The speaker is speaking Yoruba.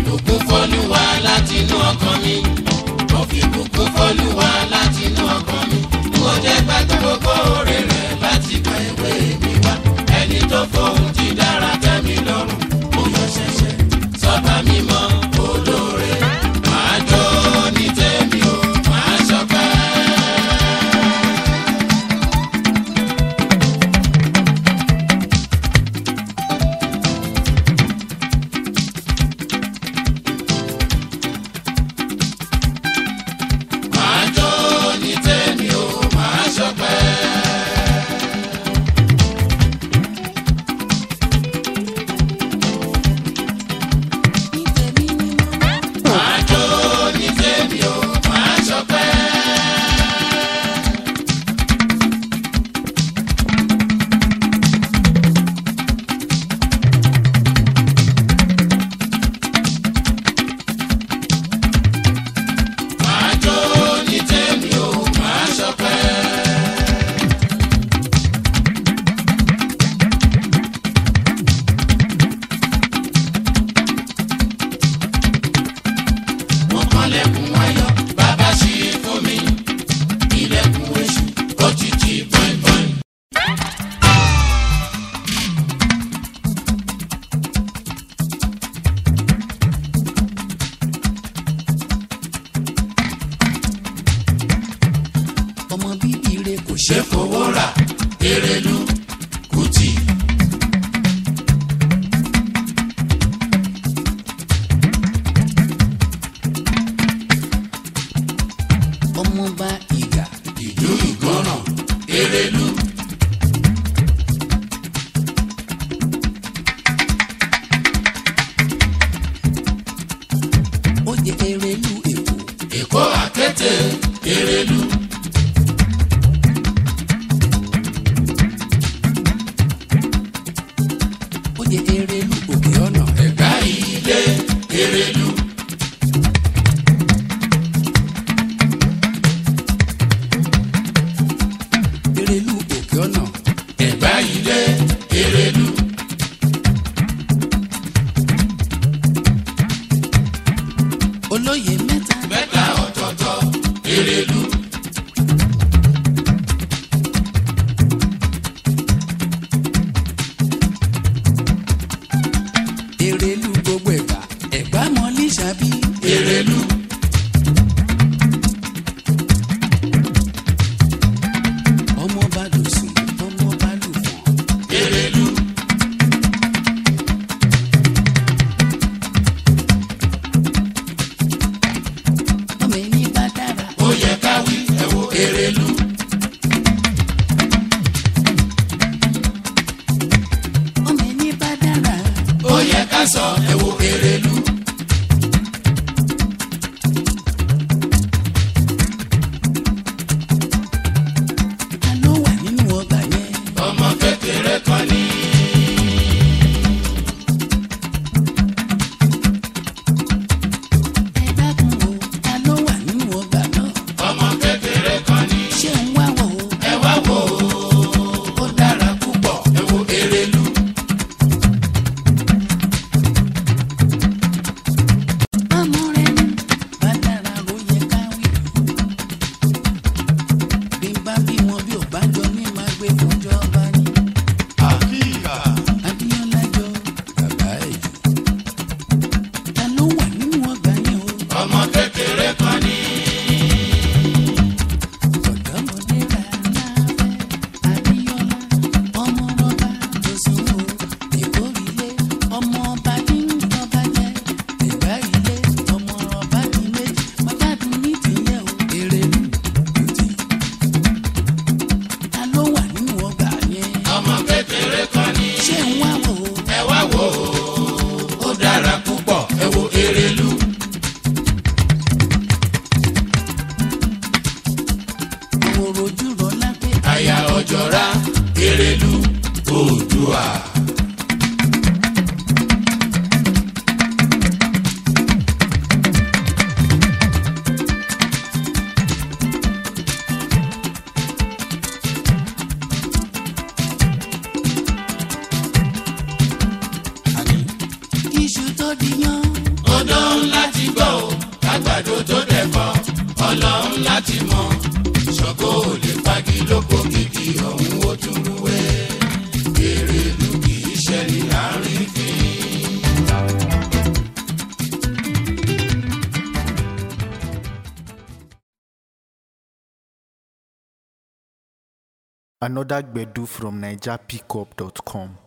bùkún fọlúwa látinú ọkàn mi mo fi bùkún fọlúwa látinú ọkàn mi mo jẹ́ gbàgbé gbogbo oore rẹ̀ láti gba ìwé mi wá ẹni tó fohùn ti dára tẹ́ mi lọ́rùn mo yọ ṣẹ̀ṣẹ̀ sọ́ba mímọ́ olóore máa jó ní tèmi o máa ṣọpẹ́. máa jó ní tèmi o máa ṣọpẹ́. máa jó ní tèmi o máa ṣọpẹ́. máa jó ní tèmi o máa ṣọpẹ́. mo kànlẹ̀kùn ayọ̀ bàbá ṣí fún mi ilẹ̀kùn èṣù ó ti tì bọ́ìbọ́ì. ọmọ bíbí rẹ kò ṣe ṣé fowó rà erelu kùtì. ọmọ bá ìgà ìlú ìgbọràn erelu. ó jẹ erelu èkó èkó àkété erelu. ó jẹ erelu òkè ọ̀nà ẹ̀gbá ilé erelu. erelu òkè ọ̀nà ẹ̀gbá ilé erelu. olóyè mẹ́ta mẹ́ta ọ̀tọ̀ọ̀tọ̀ erelu. erelu gbogbo ẹ̀gbá ẹ̀gbá mọ́lí ṣàbí erelu. ọmọ bá dùsùn ọmọ bá lùfọ̀n erelu. ọmọ ẹni bá dára ó yẹ ká wí ẹ wo erelu. ọmọ ẹni bá dára ó yẹ ká sọ ẹ wo erelu. ta ló wà nínú ọgbà yẹn ọmọ kékeré kan ní. ẹ dákun o ta ló wà nínú ọgbà náà ọmọ kékeré kan ní. ṣé ń wá wọ̀ o ẹ wá wò ó ó dára púpọ̀ ẹ wo erelu. ọmọ rẹ ní bá dára ló yẹ ká wí bí n bá bí wọn bí ò bá jọ ní máa gbé fúnjọba ní abíọ́lá jọ bàbá ẹ̀ jù ta ló wà nínú ọgbà yẹn o ọmọ kékeré kan ní. ọ̀dọ́mọdé rà láfẹ́ abíọ́lá ọmọ rọ́bà tó sùn o ìkórìlé ọmọ ọba tí ń tọ́ba jẹ́ ìgbà ilé ọmọ ọba tí méjì mọ́tàdún ní tìyẹ̀ o èrè lù lùtì ta ló wà nínú ọgbà yẹn ọmọ kékeré kan ní. ṣé ń wá wò ó ẹ wá wò ó ó dára púpọ̀ ẹ wo erelu. àwòrò ojú rọ lápẹ́ àyà ọ̀jọ̀ra erelu oòdùà. iṣu tó di yan ó odò ńlá ti gbọ́ ò kágbàdo tó dẹ̀kọ́ ọlọ́run láti mọ̀ ṣògo ò lè pagi lóko kìkì ọ̀hún ó tún rúwé èrè ìlú kì í ṣe ní àárín fi. Another Gbedu from NigerPickup.com.